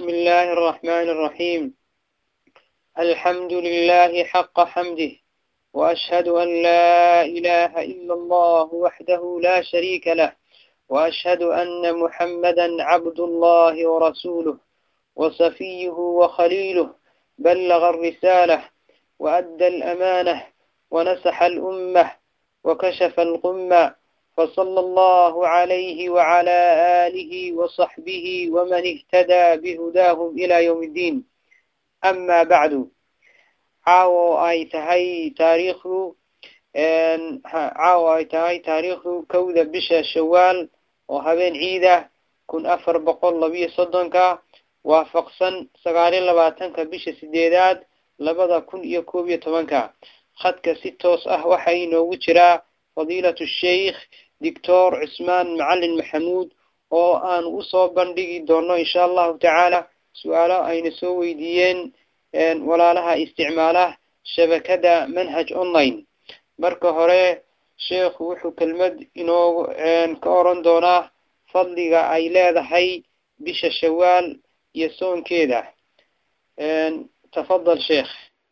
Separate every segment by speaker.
Speaker 1: بسم الله الرحمن الرحيم الحمد لله حق حمده وأشهد أن لا إله إلا الله وحده لا شريك له وأشهد أن محمدا عبد الله ورسوله وصفيه وخليله بلغ الرسالة وأدى الأمانة ونسح الأمة وكشف الغمة فصلى الله عليه وعلى آله وصحبه ومن اهتدى بهداهم إلى يوم الدين أما بعد caawo ay tahay taariikhdu caawo ay tahay taariikhdu kowda bisha shawaal oo habeen ciida kun afar boqol labiyo soddonka waafaqsan sagaaliyo labaatanka bisha sideedaad labada kun iyo koob iyo tobanka khadka si toos ah waxaa inoogu jiraa fadiilatu sheikh doctor cusmaan macalin maxamuud oo aan usoo bandhigi doono insha allahu tacaala su-aalo ayna soo weydiiyeen walaalaha isticmaala shabakada manhaj online marka hore sheekhu wuxuu kelmad inoo ka oran doonaa fadliga ay leedahay bisha shawaal iyo soonkeeda tafadal sheekh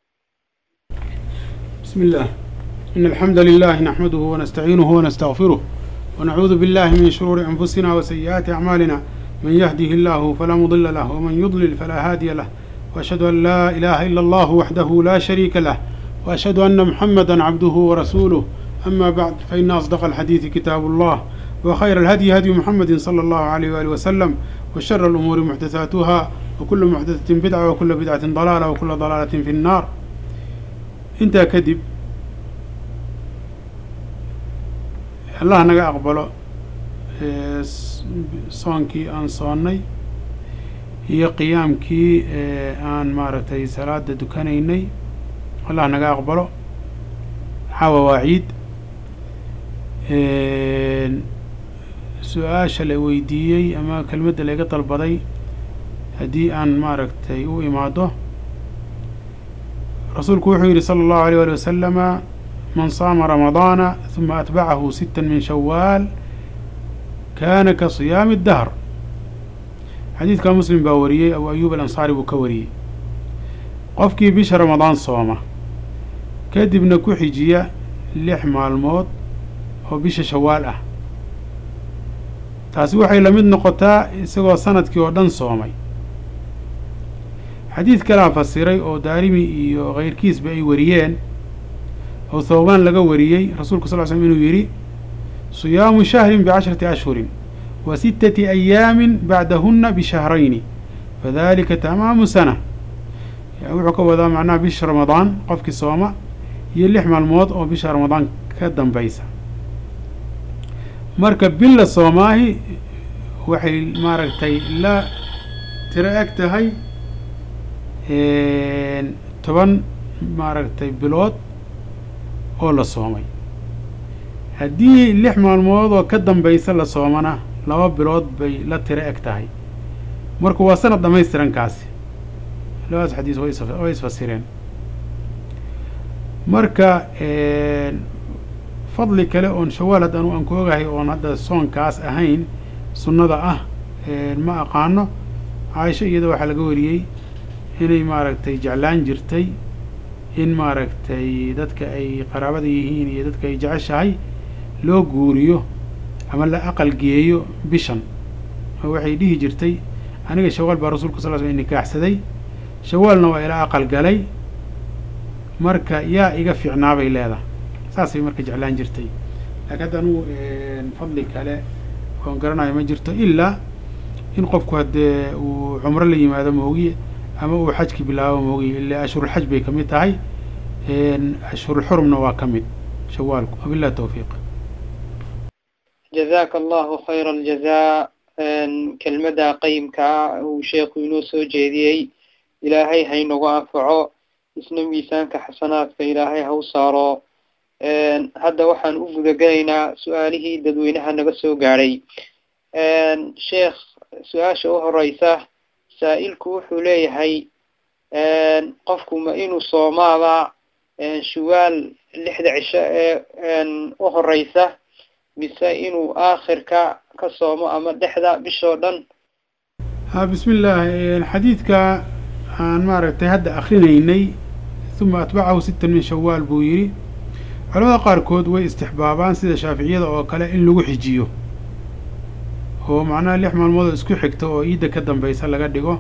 Speaker 2: بسم الله إن الحمد لله نحمده ونستعينه ونستغفره ونعوذ بالله من شرور أنفسنا وسيئات أعمالنا من يهده الله فلا مضل له ومن يضلل فلا هادي له وأشهد أن لا إله إلا الله وحده لا شريك له وأشهد أن محمدا عبده ورسوله أما بعد فإن أصدق الحديث كتاب الله وخير الهدي هدي محمد صلى الله عليه وآله وسلم وشر الأمور محدثاتها وكل محدثة بدعة وكل بدعة ضلالة وكل ضلالة في النار انت كذب الله نجا أقبله صونكي أن صوني iyo qiyaamkii aan maaragtay salaada dukanaynay allah naga aqbalo caawa waa ciid su-aasha la weydiiyey ama kelmadda laiga dalbaday haddii aan maaragtay u imaado rasuulku wuxuu yidhi sala allahu alيyh wali wasalama man saama ramadaana huma atbacahu sita min shawaal kana ka siyaami اdahr xadiidka muslim baa wariyey abu ayuub alansaari buu ka wariyey qofkii bisha ramadaan sooma kadibna ku xijiya lix maalmood oo bisha shawaal ah taasi waxay la mid noqotaa isagoo sanadkii oo dhan soomay xadiid kalaa fasiray oo daarimi iyo kayrkiisba ay wariyeen oo thawbaan laga wariyey rasuulku sal ly slm inuu yidhi siyaamu shahrin bicashrati ashhurin wa sittati ayaamin bacdahuna bishahrayni fadalika tamaamu sana wuxuu ka wadaa macnaha bisha ramadaan qofkii sooma iyo lix maalmood oo bisha ramadaan ka dambaysa marka billa soomaahi waxay maaragtay la tiro eg tahay toban maaragtay bilood oo la soomay haddii lix maalmood oo ka dambaysa la soomana laba bilood bay la tiro eg tahay marka waa sanad dhamaystirankaasi labadaas xadiis way isfasireen marka fadli kale oon shawaal haddaan aan ku ogahay oon hadda soonkaas ahayn sunnada ah ma aqaano caaisho iyada waxaa laga wariyey inay maaragtay jeclaan jirtay in maaragtay dadka ay qaraabada yihiin iyo dadka ay jeceshahay loo guuriyo ama la aqal geeyo bishan oo waxay dhihi jirtay aniga shawaal baa rasuulka sal sl nikaaxsaday shawaalna waa ila aqal galay marka yaa iga fiicnaabay leedahay saasay marka jeclaan jirtay laakiin hadda anugu fadli kale oon garanayo ma jirto ilaa in qofku haddee uu cumro la yimaado moogiye ama uu xajki bilaabo moogiye ilaa ashhurulxaj bay kamid tahay ashhurulxurumna waa ka mid shawaalku wabillahi tawfiiq
Speaker 1: jazaaka allahu khayra aljazaa kelmadda qayimkaa uu sheekhu inoo soo jeediyey ilaahay haynagu anfaco isna miisaanka xasanaadka ilaahay ha u saaro hadda waxaan u gudagelaynaa su-aalihii dadweynaha naga soo gaadhay sheekh su-aasha u horeysa saa-ilku wuxuu leeyahay qofku ma inuu soomaaba shuwaal lixda cisho ee u horeysa mise inuu aakhirka ka soomo ama dhexda bishoo dhan
Speaker 2: ha bismi illah xadiidka aan maaragtay hadda akrinaynay uma atbacahu sittan min shawaal buu yidhi culamada qaarkood way istixbaabaan sida shaaficiyada oo kale in lagu xijiyo oo macnaha lix maalmood oo isku xigta oo iidda ka dambaysa laga dhigo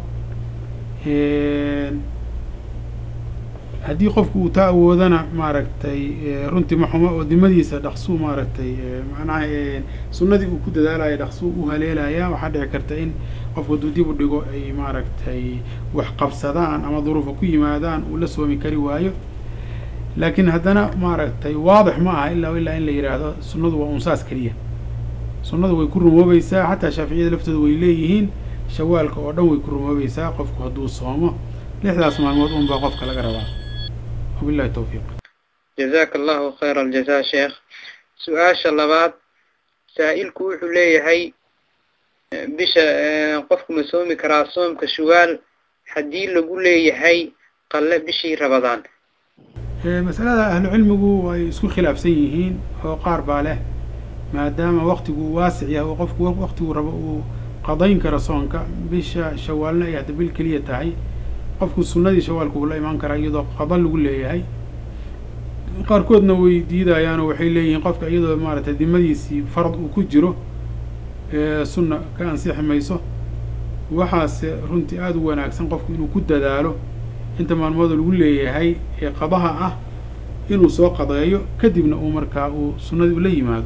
Speaker 2: haddii qofku uu taa awoodana maaragtay runtii maxuma oo dimadiisa dhaqsuu maaragtay macnaha sunnadii uu ku dadaalayo dhaqsuu u haleelaya waxaa dhici karta in qofku hadduu dib u dhigo ay maaragtay wax qabsadaan ama duruufa ku yimaadaan uu la soomi kari waayo laakiin haddana maaragtay waadix ma aha ilaa ilaa in la yidhaahdo sunnadu waa unsaas keliya sunnadu way ku rumoobaysaa xataa shaaficiyada laftooda way leeyihiin shawaalka oo dhan way ku rumoobaysaa qofku hadduu soomo lixdaas maalmood un baa qofka laga rabaa wabillahi tawfiiq
Speaker 1: jazaaka allahu khayra aljaza sheekh su-aasha labaad saa-ilku wuxuu leeyahay bisha qofku ma soomi karaa soomka shuwaal haddii lagu leeyahay qalle bishii rabadaan
Speaker 2: masalada ahlu cilmigu way isku khilaafsan yihiin oo qaar baa leh maadaama waktigu waasic yahay oo qofku waktigu rabo uu qadayn karo soonka bisha shawaalna ay hadda bil keliya tahay qofku sunnadii shawaalka uu la imaan karaa iyadoo qada lagu leeyahay qaarkoodna way diidayaanoo waxay leeyihiin qofka iyadoo maaragtay dimadiisii farad uu ku jiro sunna ka ansixi mayso waxaase runtii aada u wanaagsan qofku inuu ku dadaalo inta maalmooda lagu leeyahay ee qadaha ah inuu soo qadeeyo kadibna uu markaa uu sunnadii ula yimaado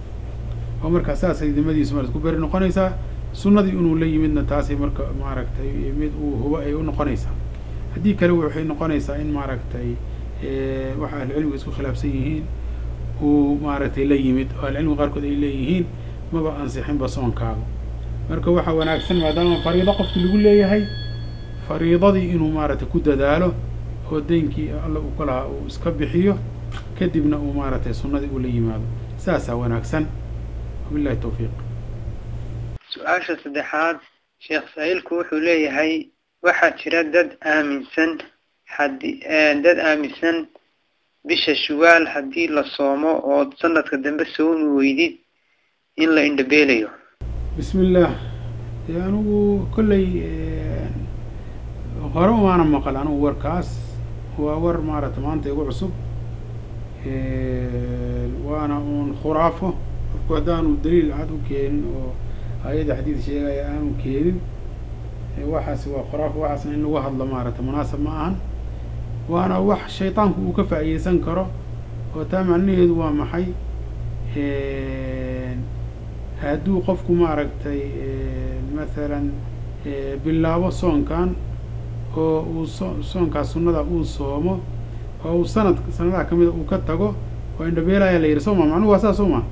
Speaker 2: oo markaa saasay dimadiisu marad ku beri noqonaysaa sunnadii inuu la yimidna taasay marka maaragtay mid uu hubo ay u noqonaysaa haddii kale waxay noqonaysaa in maaragtay waxa ahlucilmiga isku khilaafsan yihiin uu maaragtay la yimid oo ahlucilmiga qaarkood ay leeyihiin maba ansixinba soonkaaga marka waxaa wanaagsan maadaama fariido qofkii lagu leeyahay fariidadii inuu maaragtay ku dadaalo oo daynkii alla uu ka lahaa uu iska bixiyo kadibna uu maaragtay sunnadii ula yimaado saasaa wanaagsan wabillahi tawfiiq
Speaker 1: su-aasha saddexaad sheekh saa-ilku wuxuu leeyahay waxaa jira dad aaminsan haddii dad aaminsan bisha shuwaal haddii la soomo oo sanadka dambe soomi weydid in la indhabeelayo
Speaker 2: bismi illaah dee anigu kolley hore umaana maqal anigu warkaas waa war maaragta maanta igu cusub waana uun khuraafo qofku haddaanu daliil cad u keenin oo hay-adda xadiid sheegaya aanu keenin waxaasi waa khuraafo waxaasna in lagu hadlo maaragta munaasab ma ahan waana wax shaydaanku uu ka faa'iideysan karo oo taa macnaheedu waa maxay hadduu qofku maaragtay mathalan bilaabo soonkan oo uu so soonkaas sunnada uu soomo oo uu sanad sanadaha ka mida uu ka tago oo indhabeelaya la yidhi soo ma macnuhu waa saas soo ma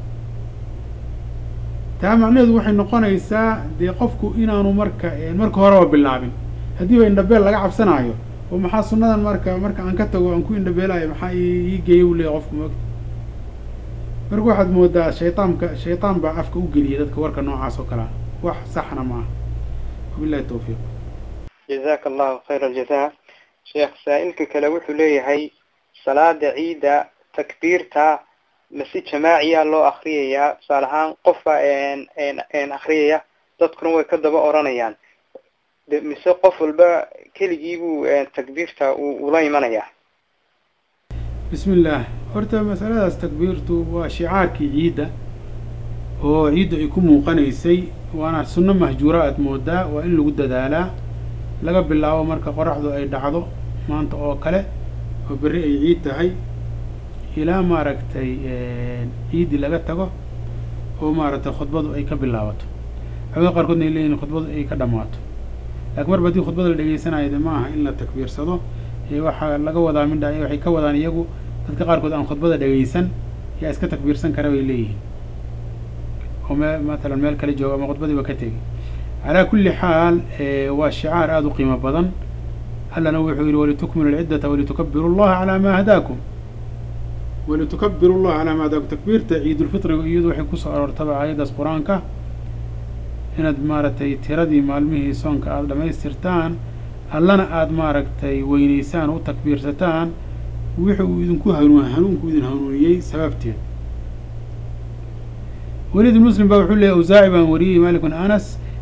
Speaker 2: taa macnaheedu waxay noqonaysaa dee qofku inaanu marka marka horeba bilaabin haddiiba indhabeel laga cabsanaayo oo maxaa sunnadan marka marka aan ka tago aan ku indhabeelayo maxaa ii geeya u leeya qofku moogta marka waxaad moodaa shaydaanka shaydaan baa afka u geliyay dadka warka noocaas oo kalea wax saxna ma aha wabillahi tawfiiq
Speaker 1: jazaaka allahu khayra aljaza sheekh saa-ilka kale wuxuu leeyahay salaada ciidda takbiirta masi jamaaciya loo akriyayaa tusaale ahaan qofka akriyaya dadkuna way ka daba oranayaan mise qof walba keligiibuu takbiirta ula imanayaa
Speaker 2: bismi illaah horta masaladaas takbiirtu waa shicaarkii ciidda oo ciiddu ay ku muuqanaysay waana sunno mahjuura aad moodaa waa in lagu dadaalaa laga bilaabo marka qoraxdu ay dhacdo maanta oo kale oo berri ay ciid tahay ilaa maaragtay ciiddii laga tago oo maaragtay khudbadu ay ka bilaabato culamada qaarkoodna ay leeyihin khudbadu ay ka dhammaato laakiin marba haddii khudbada la dhegeysanayo de ma aha in la takbiirsado waxaa laga wadaa midha waxay ka wadaan iyagu dadka qaarkood aan khudbada dhegeysan yaa iska takbiirsan kara bay leeyihiin oo me matalan meel kale jooga ama khudbadiiba ka tegi calaa kulli xaal waa shicaar aada u qiimo badan allana wuxuu yihi walitukmilu lciddata walitukabiru llaha calaa maa hadaakum walitukabiru llaha calaa maa hadaakum takbiirta ciidulfitriga iyadu waxay kusoo aroortaba aayaddaas qur-aanka inaad maaragtay tiradii maalmihii soonka aada dhamaystirtaan allana aada maaragtay weyneysaan u takbiirsataan wixi uu idinku hanuun hanuunku idin hanuuniyey sababteed weliid muslim baa wuxuu leeyay awsaaci baan wariyey malik bn anas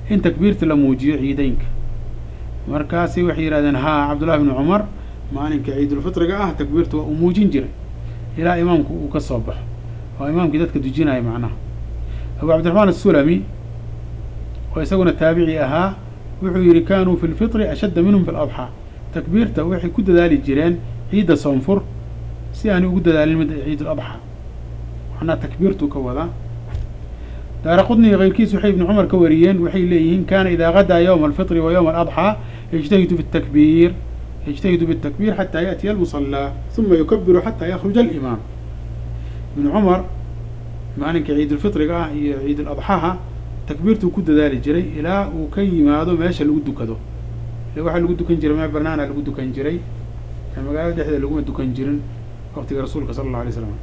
Speaker 2: in takbiirta la muujiyo ciideynka markaasi waxay yidhahdeen haa cabdullahi bni cumar maalinka ciidulfitriga ah takbiirta waa uu muujin jiray ilaa imaamku uu ka soo baxo oo imaamkii dadka dujinaya macnaha abu cabdiraxmaan asulami oo isaguna taabici ahaa wuxuu yidhi kanuu fi lfitri ashadda minhum fi ladxaa takbiirta waxay ku dadaali jireen ciidda soonfur si aanay ugu dadaalin mid ciid ladxaa macnaha takbiirtuu ka wadaa daara qudni iyo keyrkiis waxay ibni cumar ka wariyeen waxay leeyihiin kana idaa gadaa yowma alfitri wa yowma aladxaa yجتهد في التكبير يجتهد بالتكبير حتى يأتي المصلى ثم يكبر حتى يخرج الإمام بن عمر maalinka ciidulfitriga ah iyo ciidul adxaha takbiirtuu ku dadaali jiray ilaa uu ka yimaado meesha lagu dukado ile waxaa lagu dukan jiray meel banaana lagu dukan jiray magaalada dhexdeeda laguma dukan jirin waqtiga rasuulka sala allahu alay slam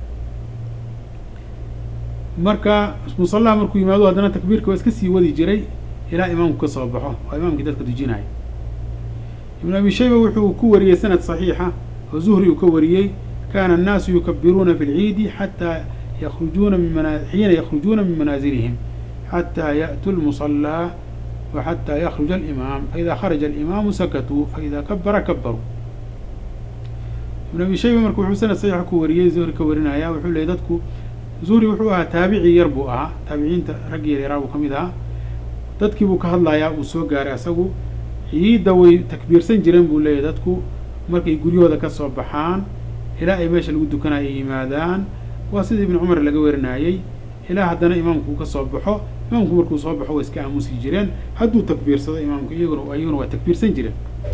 Speaker 2: marka musallaha markuu yimaado haddana takbiirka waa iska sii wadi jiray ilaa imaamku ka soo baxo oo imaamkii dadka dujinaya ibn abi shayba wuxuu ku wariyey sanad saxiixa oo zuhri uu ka wariyey kana annaasu yukabiruuna fi lciidi xataa yakrujuuna min mana xiina yakrujuuna min manaazilihim xataa ya'tuu lmusallaa wa xataa yakruja alimaam faida kharaja alimaamu sakatuu faida kabara kabaruu ibn abi shayba marka wuxuu sanad saxiixa ku wariyey zuhri ka warinaya wuxuu leeyay dadku zuhri wuxuu ahaa taabici yar buu ahaa taabiciinta raggi yar yaraa buu ka mid ahaa dadkii buu ka hadlayaa uu soo gaaray asagu ciidda way takbiirsan jireen buu leeyahy dadku markay guryahooda ka soo baxaan ilaa ay meesha lagu dukanayo ay yimaadaan waa sida ibnu cumar laga warinayey ilaa haddana imaamku uu ka soo baxo imaamku markuu soo baxo way iska aamusi jireen hadduu takbiirsado imaamku iyaguna iyaguna waa takbiirsan jireen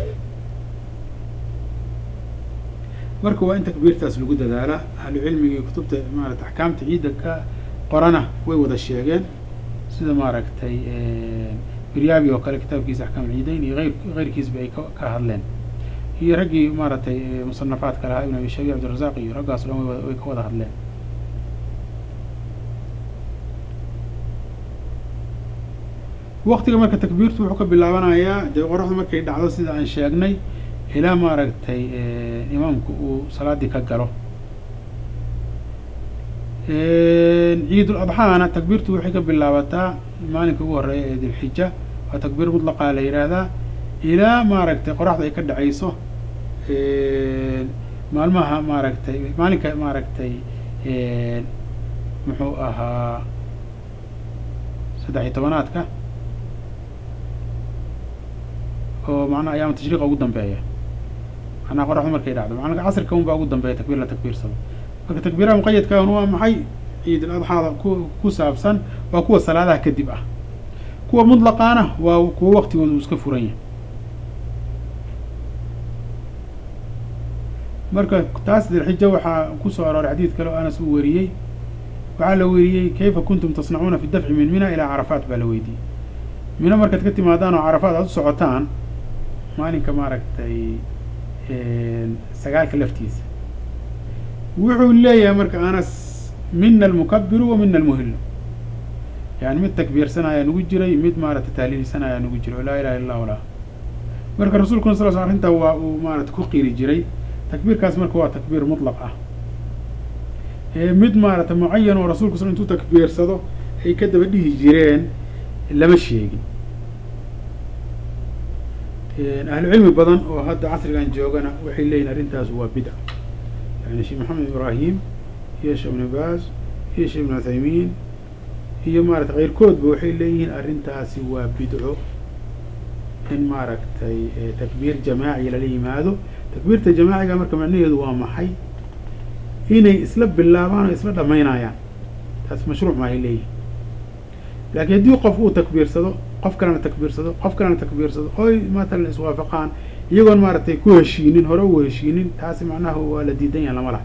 Speaker 2: marka waa in takbiirtaas lagu dadaala ahlu cilmigii kutubta maarata axkaamta ciidda ka qorana way wada sheegeen sida maaragtay biryaabi oo kale kitaabkiisa axkaam ciideyn iyo eyr keyrkiisba ay ka hadleen iyo raggii maaragtay musanafaadka lahaa ibn abi shaybi cabdirazaq iyo raggaas o dhan way ka wada hadleen waktiga marka takbiirtu wuxuu ka bilaabanayaa dee qoraxdu markay dhacdo sida aan sheegnay ilaa maaragtay imaamku uu salaadii ka galo ciidul adxaana takbiirtu waxay ka bilaabataa maalinka ugu horeeya ee dilxija waa takbiir mutlaqaa la yidhaahdaa ilaa maaragtay qoraxda ay ka dhacayso maalmaha maaragtay maalinka maaragtay muxuu ahaa saddex iyo tobanaadka oo macnaha ayaama tashriiqa ugu dambeeya macnaha qoraxdu markay dhacdo maalinka casrika un baa ugu dambeeya takbiir la takbiirsado marka takbiiraha muqayadkan waa maxay ciidul adxaada ku ku saabsan waa kuwa salaadaha kadib ah kuwa mutlaqaana waa kuwa waktigooda uu iska furan yahay marka taas dilxija waxaa kusoo arooray xadiid kale oo anas uu wariyey waxaa la weriyey kayfa kuntum tasnacuuna fi dafci min mina ilaa carafaat baa la weydiiyey mino markaad ka timaadaan oo carafaat aad u socotaan maalinka maaragtay sagaalka laftiisa wuxuu leeyahay marka anas mina almukabiru wa mina almuhilu yani mid takbiirsanaya nugu jiray mid maaragtay taaliilsanaya nugu jiray oo laa ilaha illa lah marka rasulkuna sal sl arrintaa waa uu maarata ku qiri jiray takbiirkaas marka waa takbiir mutlaq ah mid maarata mucayan oo rasulku sal intuu takbiirsado ay ka daba dhihi jireen lama sheegin ahlu cilmi badan oo hadda casrigan joogana waxay leeyihin arrintaas waa bidca yani sheekh maxamed ibraahim iyo sheekh ibnu baas iyo sheekh ibnu uthaymiin iyo maarata keyrkoodba waxay leeyihiin arrintaasi waa bidco in maaragtay takbiir jamaaci lala yimaado takbiirta jamaaciga marka macnaheedu waa maxay inay isla bilaabaan oo isla dhamaynayaan taas mashruuc maahay leeyihin laakiin haddii qof uu takbiirsado qof kalena takbiirsado qof kalena takbiirsado oy matalan iswaafaqaan iyagoon maaragtay ku heshiinin hore u heshiinin taasi macnaha waa la diidan yaha lama laha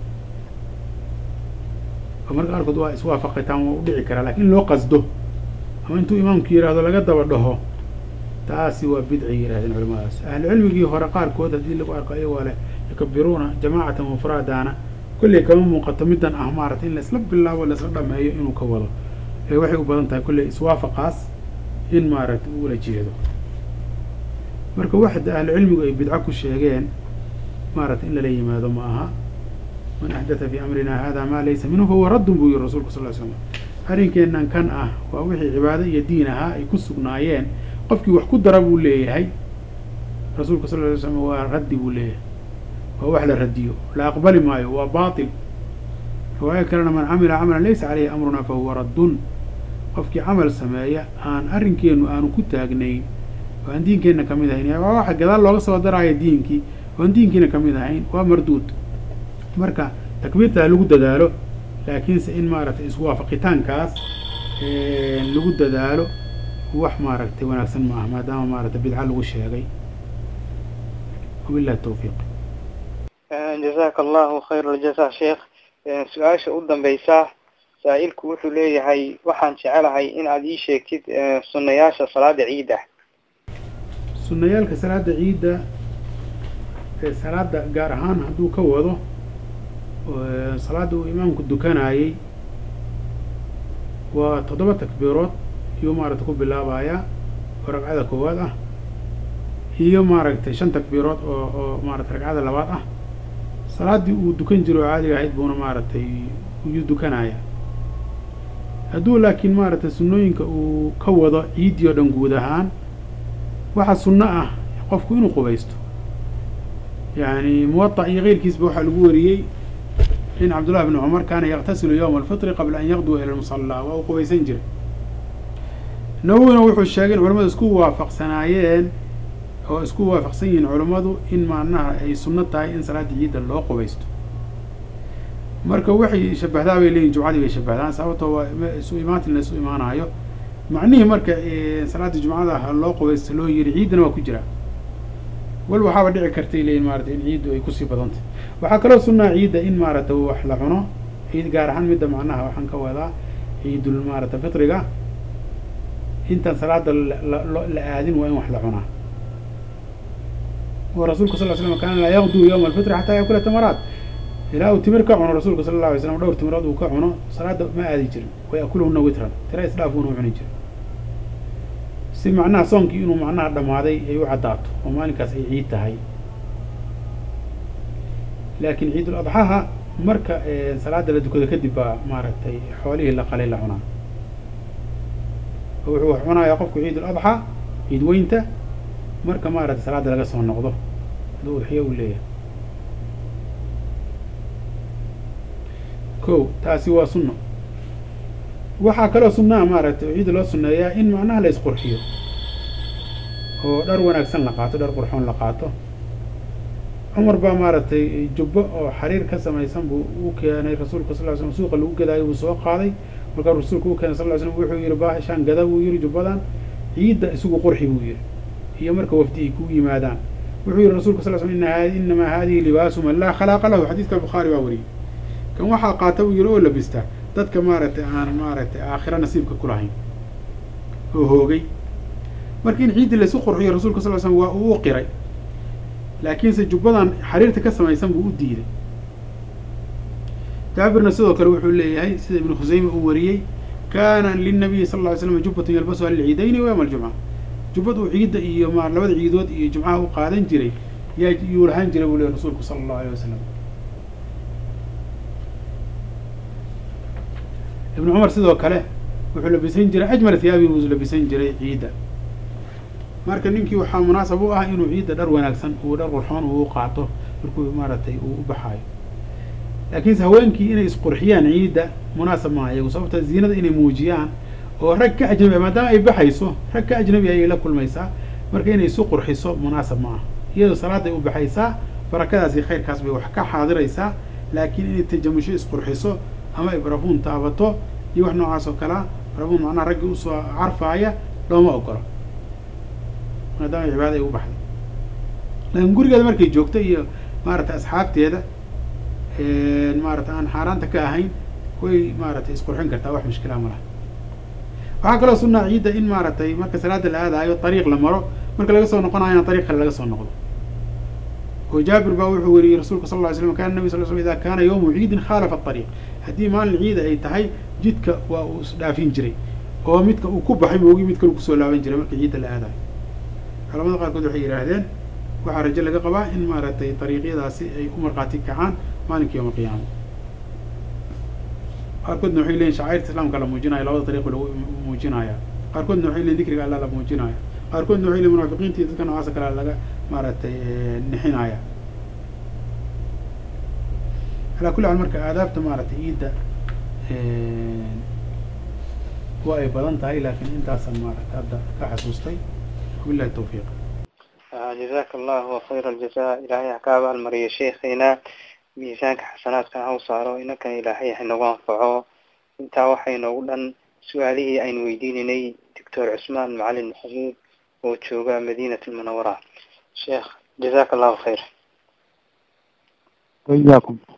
Speaker 2: oo marka qaarkood waa iswaafaqataan waa u dhici karaa lakin in loo qasdo ama intuu imaamku yihahdo laga daba dhaho taasi waa bidcay yidhahdeen culamadaas ahlu cilmigii hore qaarkood haddii lagu arko ayagoo leh yukabiruuna jamaacatan mufraadaana kolley kama muuqato middan ah maaragtay in laisla bilaabo laisla dhameeyo inuu ka wado ee waxay u badan tahay kolley iswaafaqaas in maaragtay ula jeedo marka waxda ahlu cilmigu ay bidco ku sheegeen maaragtay in lala yimaado ma aha man axdatha fi amrina hada ma laysa minhu fahuwa raddun buu yihi rasulku sal ly slam arrinkeennan kan ah waa wixii cibaado iyo diin ahaa ay ku sugnaayeen qofkii wax ku dara buu leeyahay rasuulka sal ly slam waa raddi buu leeyahay waa wax la radiyo la aqbali maayo waa baatil riwaayo kalena man camila camalan laysa caleyhi amruna fa huwa raddun qofkii camal sameeya aan arrinkeenu aanu ku taagnayn oo aan diinkeenna ka mid ahayn waa waxa gadaal looga soo daraayo diinkii oan diinkiina ka mid ahayn waa marduud marka takbiirta ha lagu dadaalo laakiinse in maaragtay iswaafaqitaankaas lagu dadaalo wax maaragtay wanaagsan ma aha maadaama maaragtay bidca lagu sheegay wabillahi tawfiiq
Speaker 1: jazaaka allahu khayr aljaza sheekh su-aasha u dambeysa saa-ilku wuxuu leeyahay waxaan jecelahay in aad ii sheegtid sunayaasha salaada ciidda
Speaker 2: sunayaalka salaada ciidda ee salaada gaar ahaan hadduu ka wado salaada uu imaamku dukanayey waa toddoba takbiirood iyuu maaragtay ku bilaabayaa oo ragcada koowaad ah iyo maaragtay shan takbiirood oo oo maaragtay ragcada labaad ah salaaddii uu dukan jiro oo caadiga ahayd buuna maaragtay iyuu dukanaya hadduu laakiin maaragtay sunnooyinka uu ka wado ciiddii oo dhan guud ahaan waxaa sunno ah qofku inuu qubaysto yani muwaطa iyo keyrkiisba waxaa lagu wariyey in cabdullahi bn cumar kaana yaktasilu yowma alfitri qabla an yaqduwa ila lmusallaa waa uu qubaysan jiray nawowina wuxuu sheegay in culamadu isku waafaqsanaayeen oo isku waafaqsan yihiin culammadu in macnaha ay sunno tahay in salaada ciidda loo qubaysto marka waxay shabahdaa bay leeyihin jumcadii bay shabahdaan sababtoo waa isu imaatin la isu imaanaayo macnihii marka salaada jumcada ha loo qubaysto loo yiri ciiddana waa ku jiraa wal waxaaba dhici kartay leeyihin maarata in ciiddu ay kusii badantay waxaa kaloo sunnaa ciidda in maaragtay wax la cuno ciid gaar ahaan midda macnaha waxaan ka wadaa ciidul maarata fitriga intaan salaada la aadin waa in wax la cunaa oo rasuulka sal l slam kaana laa yaqduu yowma alfitri xataa yakula tamaraat ilaa uu timir ka cuno rasuulka sala alla alay slam dhowr timirood uu ka cuno salaada ma aadi jirin wa yakulhuna witran tira isdhaafuuna u cuni jirin si macnaha soonkii inuu macnaha dhammaaday ay u caddaato oo maalinkaas ay ciid tahay laakiin ciidul adxaha marka salaada la dukado kadib baa maaragtay xoolihii la qalay la cunaa oo wuxuu wax cunayaa qofku ciidul adxaa ciid weynta marka maaragtay salaada laga soo noqdo hadduu udxiyo uu leeyahay ko taasi waa sunno waxaa kaloo sunnaha maaragtay oo ciidda loo sunneeyaa in macnaha la isqurxiyo oo dhar wanaagsan la qaato dhar qurxoon la qaato cumar baa maaragtay jubbo oo xariir ka samaysan buu u keenay rasuulka sal ly slam suuqa lagu gadaayo buu soo qaaday markaa rasuulka u keenay sal ly slam wuxuu yihi baashaan gada buu yihi jubbadan ciidda isugu qurxi buu yihi iyo marka wafdi ay ku yimaadaan wuxuu yihi rasulka sal slam ina inamaa hadihi libaasu man laa khalaaqa lahu xadiiska bukhaari baa wariyey kan waxaa qaata buu yihi oo labista dadka maaragtay aan maaragtay aakhira nasiibka ku lahayn oo hoogay marka in ciiddii laysu qurxiyo rasuulka sal l slam waa uu u qiray laakiinse jubbadan xariirta ka samaysan buu u diiday jaabirna sidoo kale wuxuu leeyahay sida ibnu khusayme uu wariyey kaana linabiyi sal lla ly slam jubbatun yalbasuha lilciidayni wa yowma aljumca jubbad uu ciidda iyo ma labada ciidood iyo jumcaha u qaadan jiray yaa yuu lahaan jiray buu leey rasuulku sala allahu aleyh wasalam ibnu cumar sidoo kale wuxuu labisan jiray ajmal hiyaabi buu labisan jiray ciidda marka ninkii waxaa munaasab u ah inuu ciidda dhar wanaagsan uu dhar qurxoon uu u qaato markuu maaragtay uu u baxaayo laakiinse haweenkii inay isqurxiyaan ciidda munaasab maaha iyagu sababta ziinada inay muujiyaan oo rag ka ajnabi maadaama ay baxayso rag ka ajnabi ayay la kulmaysaa marka inay isu qurxiso munaasab ma aha iyadoo salaaday u baxaysaa barakadaas iyo khayrkaas bay wax ka xaadiraysaa laakiin inay tajamusho isqurxiso ama ay barafuun taabato iyo wax noocaas oo kalea barafuun macnaha raggii usoo carfaaya looma ogolo maadaama cibaada ay u baxday laakiin gurigeeda markay joogto iyo maaragtay asxaabteeda maarata aan xaaraanta ka ahayn way maaragtay isqurxin kartaa wax mushkilaa ma laha waxaa kaloo sunaa ciidda in maaragtay marka salaada la aadaayo ariiq la maro marka laga soo noqonayo in ariiq kale laga soo noqdo oo jaabir baa wuxuu weriyey rasuulka sal ly slam kana nabi sal sl ida kaana yawmu ciidin khaalafa ariiq haddii maalin ciida ay tahay jidka waa uu isdhaafin jiray oo midka uu ku baxay moogi mid kalu kusoo laaban jiray marka ciidda la aadayo culamada qaarkood waxay yidhaahdeen waxaa rajo laga qabaa in maaragtay ariiqyadaasi ay u markhaati kacaan maalinka yawma alqiyaama qaarkoodna waxay leeyihin shacairta islaamka la muujinaya labada dariiqo lagu muujinaya qaarkoodna waxay leeyihin dikriga alla la muujinaya qaarkoodna waxay leeyihin munaafiqiinta iyo dadka noocaasa kale laga maaragtay nixinaya calaa kulli xaal marka aadaabta maaragtay iidda waa ay badan tahay laakiin intaasan maaragtay hadda ka xasuustay wabillahi tawfiiq
Speaker 1: jazaaka allahu khayra aljaza ilaahay ha ka abaalmariyo sheekheena miisaanka xasanaadkan ha u saaro inankan ilaahay hanagu anfaco intaa waxay noogu dhan su-aalihii aynu weydiinaynay doctor cusmaan macalin maxamuud oo jooga madiinat almunawara sheekh jazaaka allahu khayr
Speaker 3: وإياكم